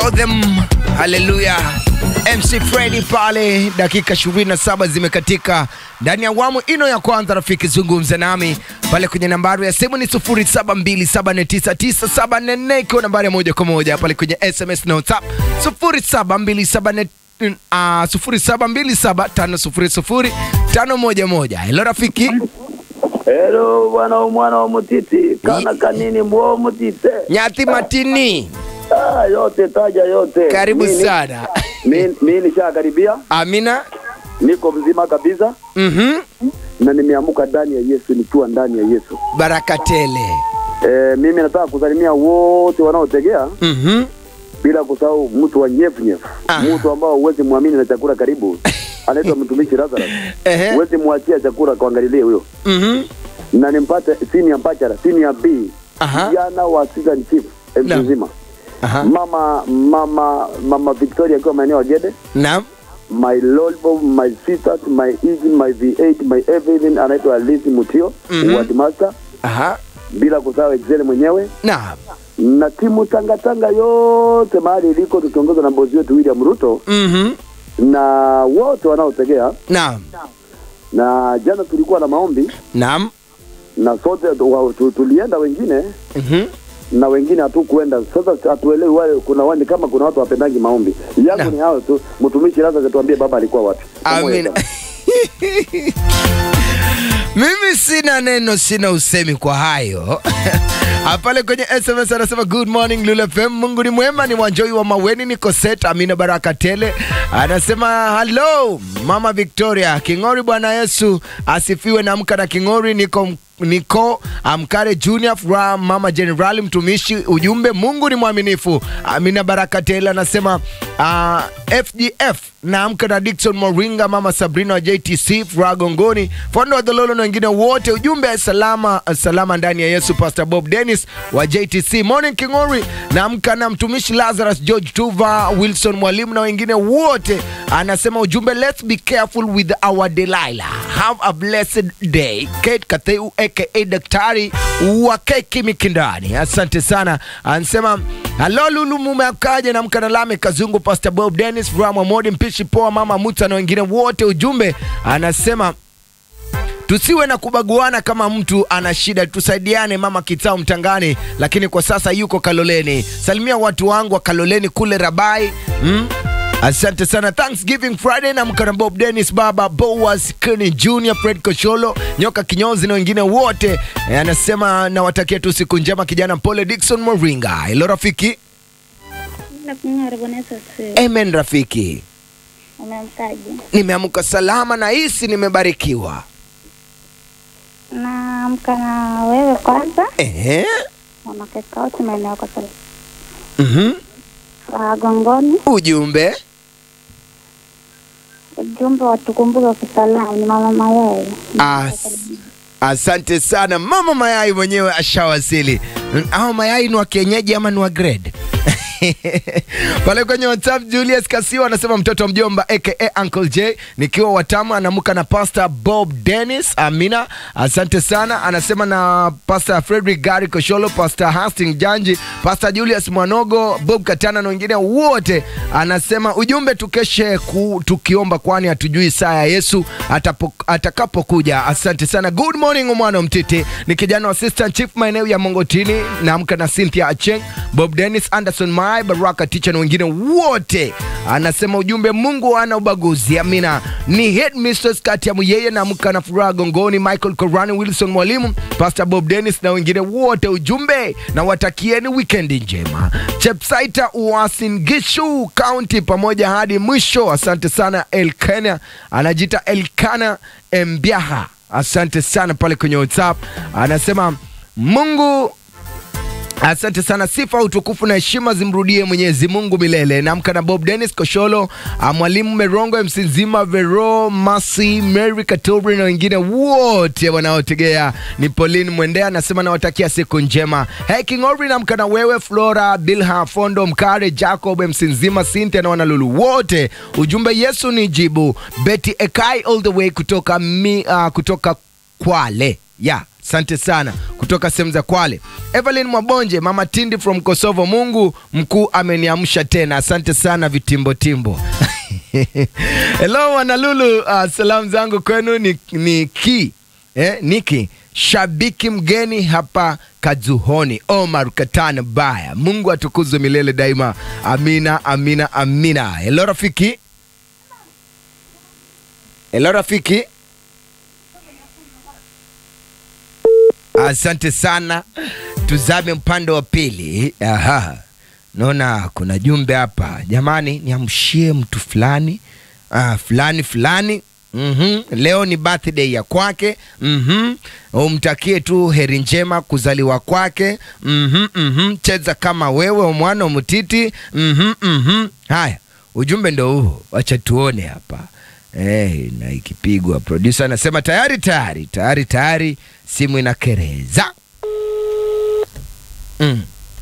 show them haleluya mc fredi pale dakika 27 zimekatika ndani ya awamu ino ya kwanza rafiki zungumza nami pale kwenye nambari ya simu ni 0727499744 ikiwa nambari ya moja kwa moja pale kwenye sms na whatsapp 0727 Uh, 0727500511 helo rafiki Hello bwana mwana wa mutiti kana kanini mwo mutite nyati matini ah, yote taja yote karibu Mimi- sana mi- mi nishakaribia amina niko mzima kabisa mhm na nimeamuka ndani ya Yesu nikiwa ndani ya Yesu baraka tele e, mimi nataka kusalimia wote wanaotegea mhm bila kusahau mtu wa nyefu nyefu Ah. mtu ambao huwezi mwamini na chakula karibu anaitwa mtumishi Lazarus Ehe. huwezi mwachia chakula kuangalilie huyo mhm na nimpate sini ya mpachara sini ya B Aha. jana wa season chief Naam. mtu mzima aha mama mama mama Victoria akiwa maeneo ya Gede naam my lolbo my sisters my easy my v8 my everything anaitwa Lisi Mutio Mhm. ward master aha bila kusahau Excel mwenyewe naam na timu tangatanga yote mahali iliko tukiongozwa na bosi wetu William Ruto mhm na wote wanaotegea naam na jana tulikuwa na maombi naam na sote wa, tu, tulienda wengine mhm na wengine hatukuenda. Sasa hatuelewi wale, kuna wani kama kuna watu wapendangi maombi yangu Na. ni hao tu. Mtumishi lazima tuambie baba alikuwa wapi. Pamoja amina sana. mimi sina neno sina usemi kwa hayo Ah, pale kwenye sms anasema good morning Lulu FM mungu ni mwema ni wanjoi wa maweni niko set amina baraka tele anasema hello mama victoria king'ori bwana yesu asifiwe namka na king'ori niko niko amkare junior fra mama generali mtumishi ujumbe mungu ni mwaminifu amina baraka tele anasema uh, fgf naamka na dikson moringa mama sabrina wa jtc fra gongoni fondo wa dhololo na wengine wote ujumbe salama salama ndani ya yesu pastor bob dennis wa jtc morning kingori naamka na mtumishi lazarus george tuva wilson mwalimu na wengine wote anasema ujumbe let's be careful with our delilah have a blessed day kate katheu aka daktari wa keki mikindani asante sana anasema halo lulu mumeakaje na mkanalame kazungu pastor bob dennis ramwa modi mpishi poa mama muta na wengine wote ujumbe anasema tusiwe na kubaguana kama mtu ana shida tusaidiane mama kitao mtangani lakini kwa sasa yuko kaloleni salimia watu wangu wa kaloleni kule rabai mm? asante sana thanksgiving friday na mkana bob dennis baba boas keni junior fred kosholo nyoka kinyozi na wengine wote Eh, anasema nawatakia tu siku njema kijana pole dikson moringa hilo rafiki Nakunyara Bwana Yesu asifiwe. amen rafiki Umeamkaje? nimeamka salama na hisi nimebarikiwa Naamka na wewe kwanza, Ehe. wanakeka wote maeneo yako sasa. Mhm. Wa Gongoni, ujumbe ujumbe watukumbuke kusalamu ni mama mayai. As, asante sana mama mayai mwenyewe ashawasili Mm, au mayai ni wa kienyeji ama ni wa grade pale kwenye whatsapp julius kasio anasema mtoto wa mjomba aka uncle j nikiwa watamu anamuka na pastor bob dennis amina asante sana anasema na pastor frederick gari kosholo pastor hasting janji pastor julius mwanogo bob katana na wengine wote anasema ujumbe tukeshe ku, tukiomba kwani hatujui saa ya yesu atapo- atakapokuja asante sana good morning umwana mtiti ni kijana wa assistant chief maeneo ya mongotini naamka na cynthia acheng bob dennis anderson mai baraka ticha na wengine wote anasema ujumbe mungu ana ubaguzi amina ni headmistress kati ya yeye naamka na furaha gongoni michael korani wilson mwalimu pastor bob dennis na wengine wote ujumbe na watakieni wikendi njema chepsaita uasin gishu county pamoja hadi mwisho asante sana elkana anajiita elkana mbiaha asante sana pale kwenye whatsapp anasema mungu asante sana sifa utukufu na heshima zimrudie mwenyezi mungu milele namka na bob dennis kosholo ah, mwalimu merongo msinzima vero masi mary katobri na wengine wote wanaotegea ni pauline mwendea anasema nawatakia siku njema hey, kingori namka na wewe flora bilha fondo mkare jacob msinzima sintia na wanalulu wote ujumbe yesu ni jibu beti ekai all the way kutoka, mi, uh, kutoka kwale ya asante sana kutoka sehemu za Kwale. Evelyn Mwabonje, mama Tindi from Kosovo, Mungu mkuu ameniamsha tena, asante sana vitimbotimbo. Hello wanalulu, uh, salamu zangu kwenu ni, ni ki eh, Niki shabiki mgeni hapa Kazuhoni, Omar Katana Baya. Mungu atukuzwe milele daima, amina amina amina. Hello rafiki, hello rafiki. Asante sana, tuzame mpande wa pili. Aha, naona kuna jumbe hapa. Jamani, niamshie mtu fulani ah, fulani fulani mm Leo ni birthday ya kwake mm umtakie tu heri njema kuzaliwa kwake mm -hmm. Cheza kama wewe mwana mtiti mm -hmm. Haya, ujumbe ndo huo, wacha tuone hapa. Hey, na ikipigwa producer anasema tayari tayari tayari tayari, simu inakereza mm.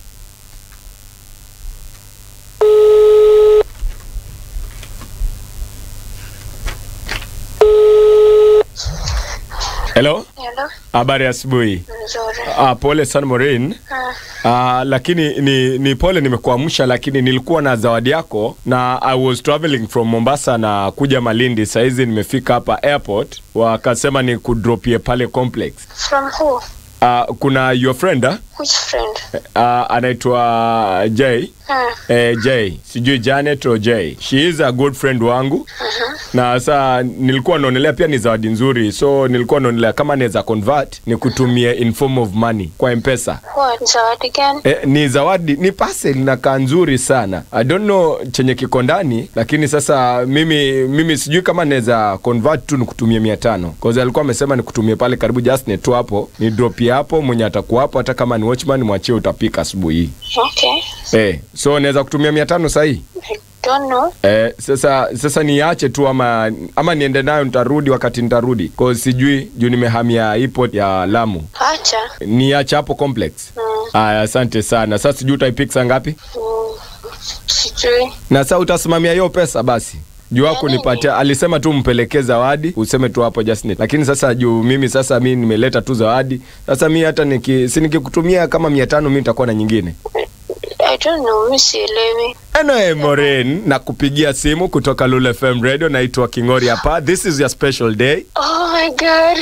Hello, Hello, habari ya asubuhi. nzuri. Ah, pole sana Maureen. Ah, Ah, lakini ni, ni pole nimekuamsha, lakini nilikuwa na zawadi yako na I was traveling from Mombasa na kuja Malindi. Saizi nimefika hapa airport, wakasema ni kudropie pale complex. from who? Ah, kuna your friend ah? Which friend? Ah, anaitwa Jay Ah, eh, Jay sijui Janet or Jay. She is a good friend wangu na saa nilikuwa naonelea pia ni zawadi nzuri, so nilikuwa naonelea kama naweza convert ni kutumia in form of money kwa mpesa. what? Zawadi gani? Eh, ni zawadi ni parcel inakaa nzuri sana i don't know chenye kiko ndani lakini sasa mimi mimi sijui kama naweza convert tu nikutumie mia tano cause alikuwa amesema nikutumie pale karibu justnet tu hapo ni dropie hapo mwenye atakuwa hapo hata kama ni watchman mwachie utapika asubuhi hii Okay. eh, so naweza kutumia mia tano sahii I don't know. Eh, sasa sasa niache tu ama ama niende nayo nitarudi wakati nitarudi cause sijui juu nimehamia airport ya Lamu Acha. niache hapo complex aya asante sana sasa sijui utaipik saa ngapi Mm, sijui. na saa utasimamia hiyo pesa basi juu wako nini? nipatia alisema tu mpelekee zawadi useme tu hapo Justnet lakini sasa juu mimi sasa mi nimeleta tu zawadi sasa mi hata niki, si nikikutumia kama mia tano mi nitakuwa na nyingine I don't know. Mi sielewi. Anyway, Moren na kupigia simu kutoka Lulu FM Radio naitwa Kingori hapa this is your special day Oh my God.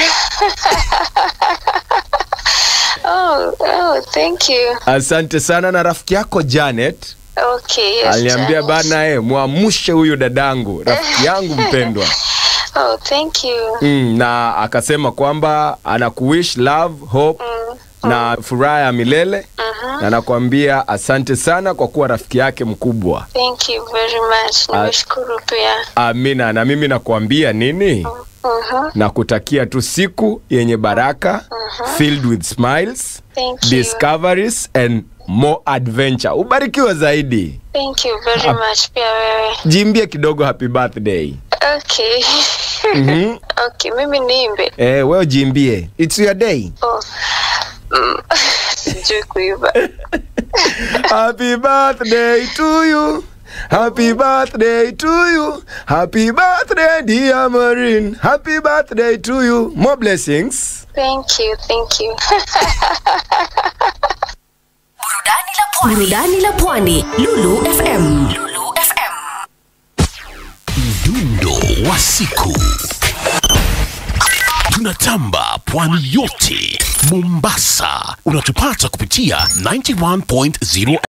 oh, oh, thank you. asante sana na rafiki yako Janet Okay, yes. aliniambia Janet. bana e, mwamushe huyu dadangu rafiki yangu mpendwa Oh, thank you. mm, na akasema kwamba anakuwish love hope Mm. na furaha ya milele Mhm. na nakwambia asante sana kwa kuwa rafiki yake mkubwa Thank you very much. Nimeshukuru pia. amina na mimi nakuambia nini Mhm. na kutakia tu siku yenye baraka filled with smiles Thank you. discoveries and more adventure ubarikiwe zaidi Thank you very much pia wewe. jimbie kidogo happy birthday Okay. Mhm. okay, mimi niimbe. eh, wewe jimbie it's your day Oh. Mm. Sijui kuimba. Happy birthday to you. Happy birthday to you. Happy birthday, dear Maureen. Happy birthday to you. More blessings. Thank you, thank you. burudani la pwani lulu fm lulu fm mdundo wa siku tunatamba pwani yote mombasa unatupata kupitia 91.0